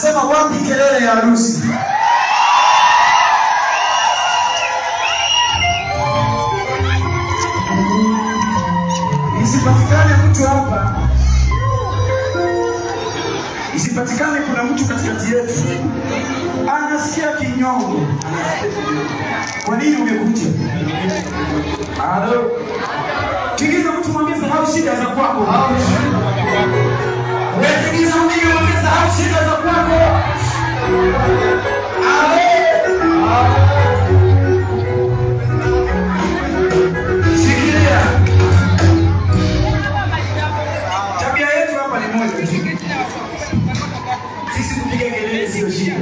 Nasema wapi kelele ya harusi? Isipatikane mtu hapa, isipatikane kuna mtu katikati yetu anasikia kinyongo. Kwa nini umekuja? Halo, tigiza mtu mwambie sahau shida za kwako. Wewe tigiza mwingine mwambie sahau shida za kwako. Shikilia. Tabia yetu hapa ni moja tu. Sisi kupiga kelele sio shida.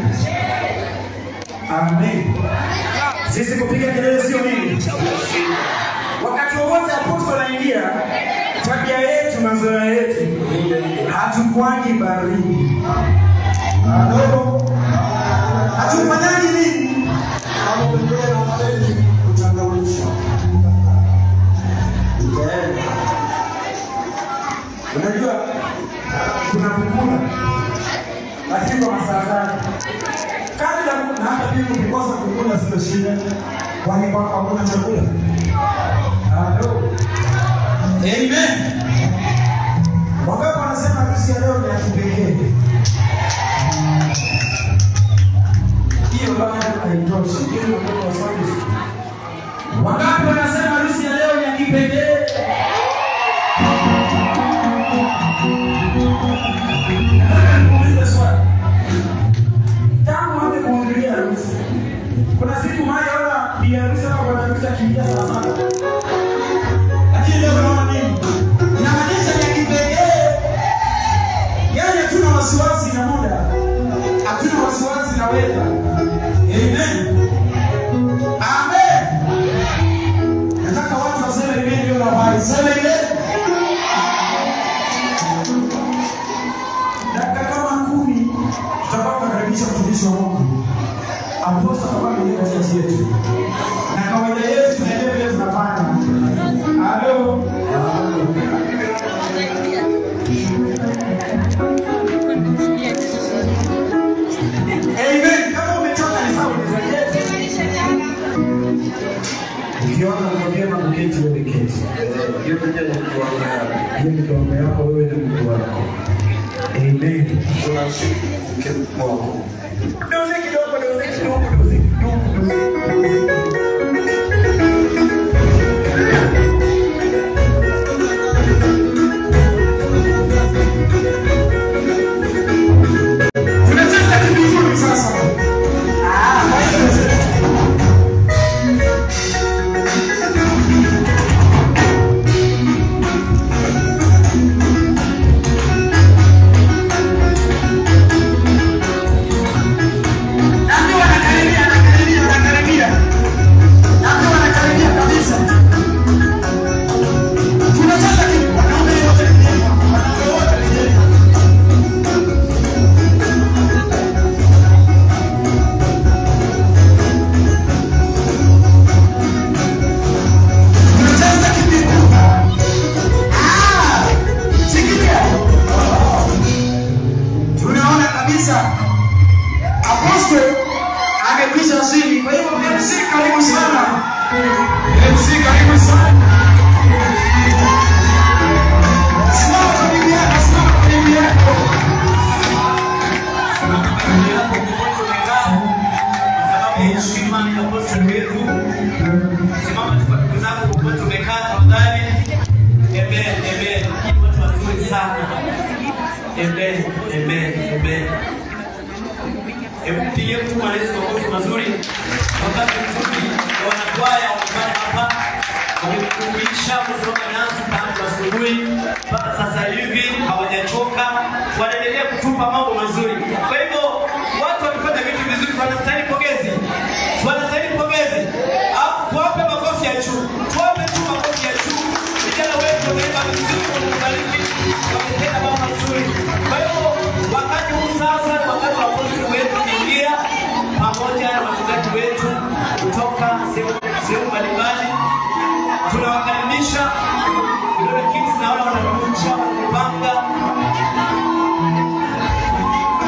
Amen. Sisi kupiga kelele sio nini? Wakati wowote apostol anaingia, tabia yetu na zoea yetu hatukwangi baridi. Halo. Hatufanyaji nini? Unajua kuna kukula lakini kwa masaa zake. Kati ya na hata pia ukikosa kukula sio shida, kwani kwako hakuna chakula. Halo. Amen. Wangapi wanasema harusi ya leo ni ya kipekee? Hiyo bado haitoshi. Hiyo ndio kwa sababu. Wangapi wanasema harusi ya leo ni ya kipekee? Nataka nikuulize swali. Tangu anze kuhudhuria harusi, kuna siku moja ona bi harusi ama bwana harusi akiingia sana sana, lakini leo unaona nini? Inamaanisha ni ya kipekee, yaani hatuna wasiwasi na muda, hatuna wasiwasi na weather. Amen, amen. Nataka watu waseme amen leo na habari, sema amen. dakika kama kumi tutakuwa tunakaribisha mtumishi wa Mungu aposta kama vile katikati yetu, na kawaida yetu tunaendelea vile tunafanya. Halo, amen. Kama umechoka ni sawa, unaweza ukiona uko vyema kuketi, wewe keti. Hiyo ni kiwango yako wewe na Mungu wako. Amen. Doze kidogo, doze kidogo, doze kidogo, doze, doze. Tunacheza kitu kizuri sasa. Ah, kwa hiyo Naambiwa anakaribia, anakaribia, anakaribia. Naambiwa anakaribia kabisa. Tunacheza kitu, wanaume wote rejeni hapa, wanaume wote rejeni hapa. Tunacheza kipigo. Ah, sikilia. Tunaona kabisa Apostle amekwisha chini. Kwa hivyo MC karibu sana. MC karibu sana. Simama kwa bibi yako, simama kwa bibi yako. Mpigie mtu malezi makofi mazuri. Wakati mzuri wa wanakwaya wamefanya hapa, wamekumbisha kusimama nasi tangu asubuhi mpaka sasa hivi, hawajachoka, wanaendelea kutupa mambo mazuri. Kwa hivyo watu wamefanya vitu vizuri, wanastahili pongezi, wanastahili pongezi. Au tuwape makofi ya juu, tuwape tu makofi ya juu. Vijana wetu wameimba vizuri, wamebariki, wametenda mambo mazuri. Kwa hivyo wakati huu sasa, wakati wa apostoli wetu kuingia pamoja na wachungaji wetu kutoka sehemu sehemu mbalimbali, tunawakaribisha. Vidole Kings naona wanakuja kupanga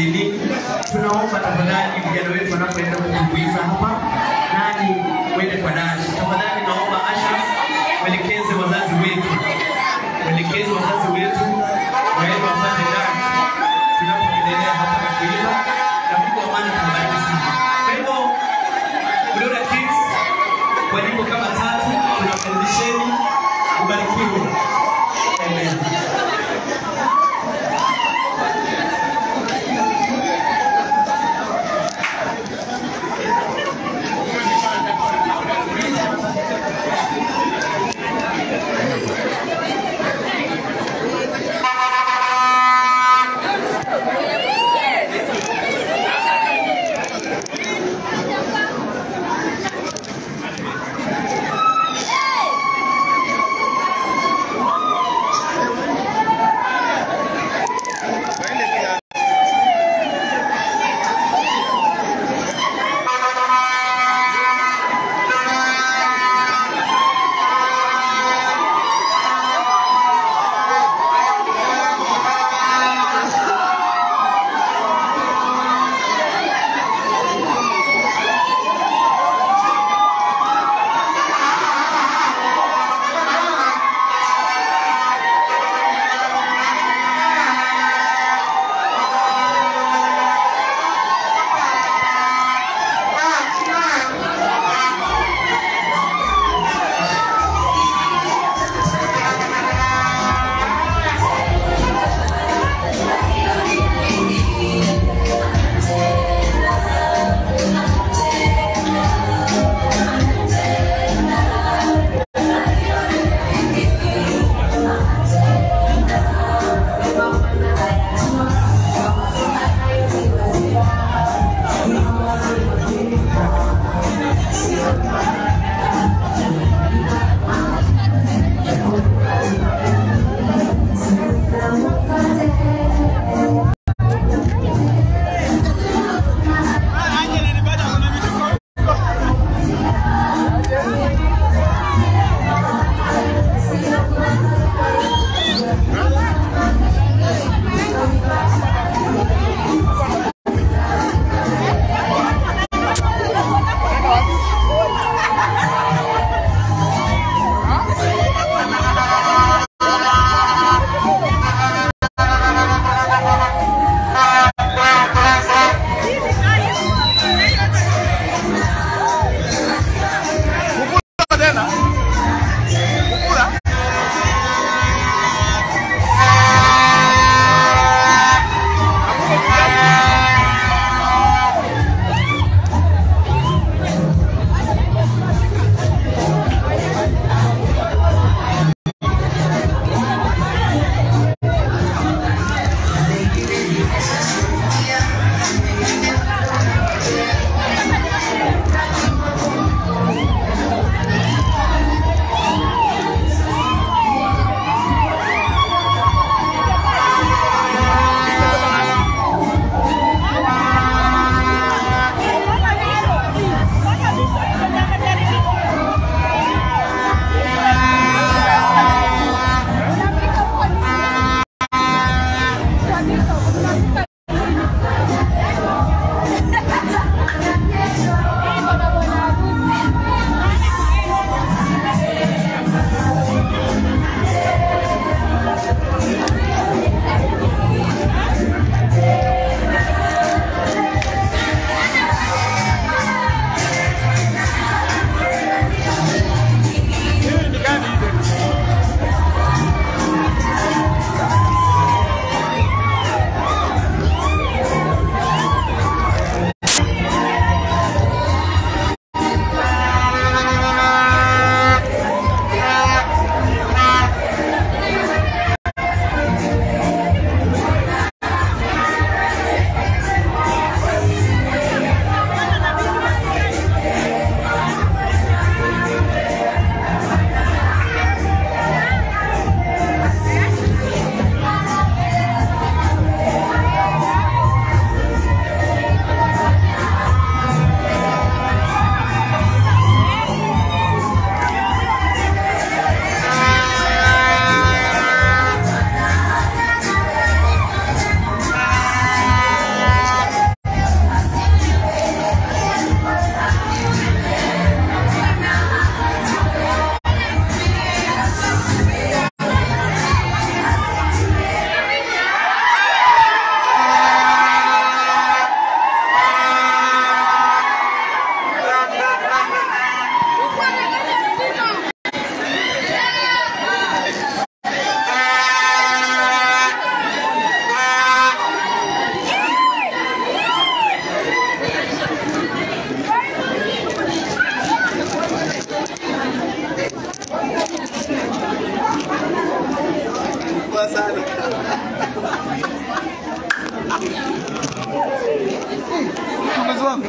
nini, tunaomba tafadhali vijana wetu wanapoenda kutumbuiza hapa, nani uende kwa nani. Tafadhali naomba ushers mwelekeze wazazi wetu, mwelekeze wazazi wetu waende wapate dance tunapoendelea hapa na kuimba, na Mungu wa amani tunabariki sana. Kwa hivyo Gloria Kids kwa nyimbo kama tatu tunakaribisheni, ubarikiwe. Amen. Thank wangu.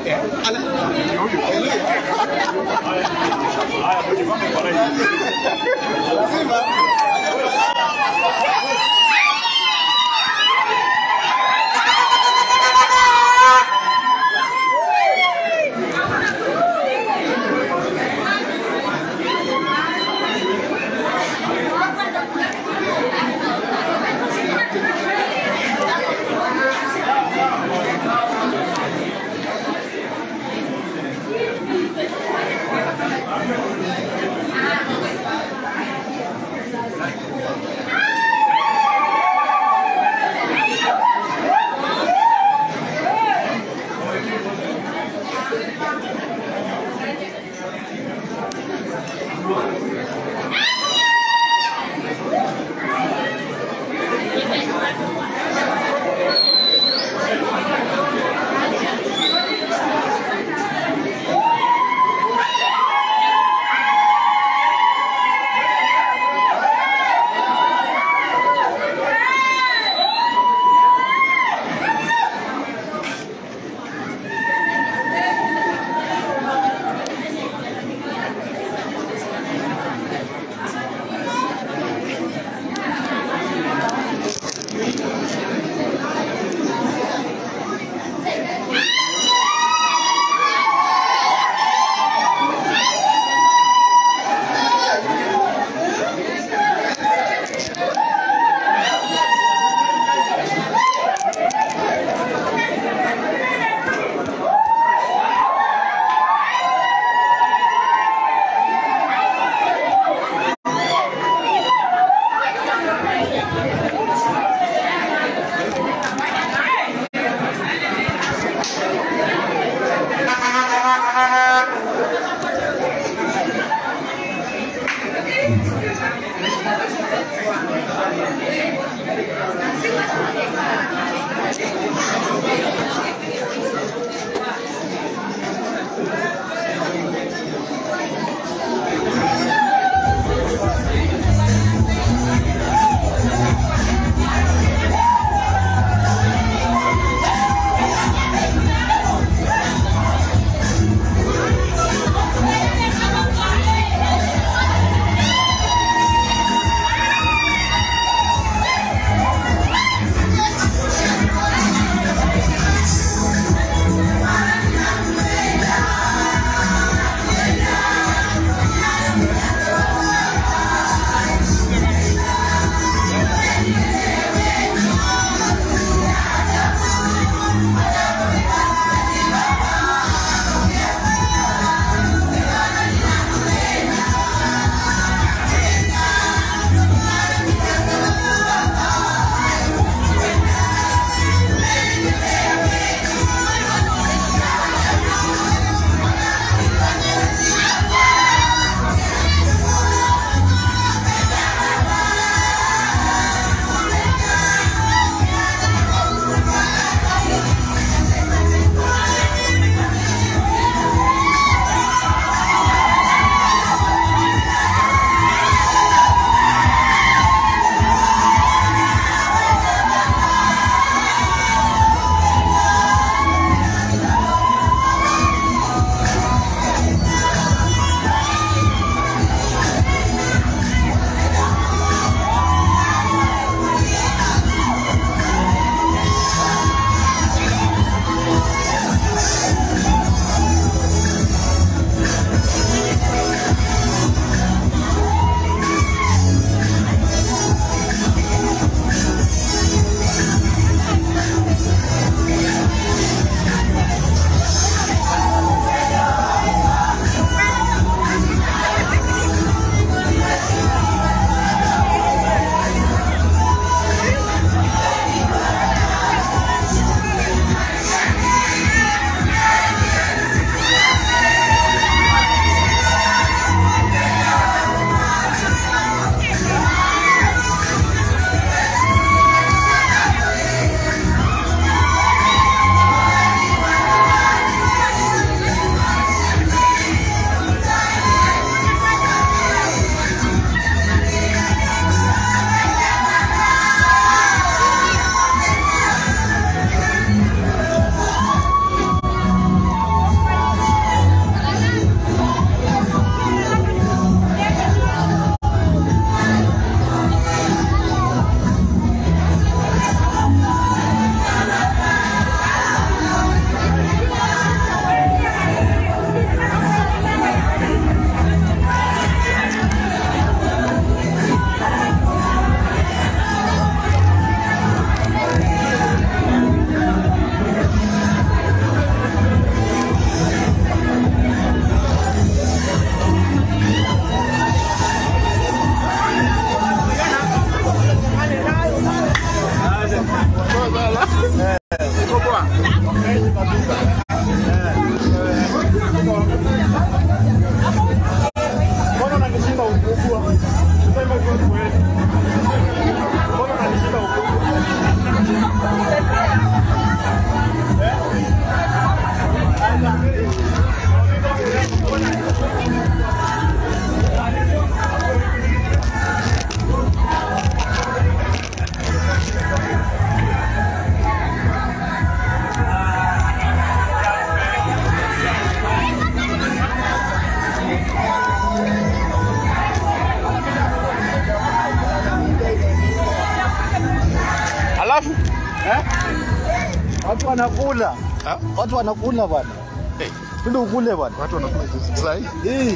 wanakula. Ha? Watu wanakula bwana. Eh, Twende ukule bwana. watu wanakula saa hii. Eh.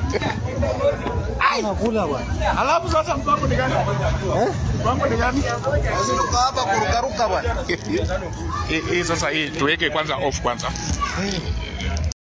Wanakula bwana. Alafu sasa mpango ni gani? Eh? Mpango ni gani? Sisi tuko hapa kurukaruka bwana. Hii hii sasa hii tuweke kwanza off kwanza.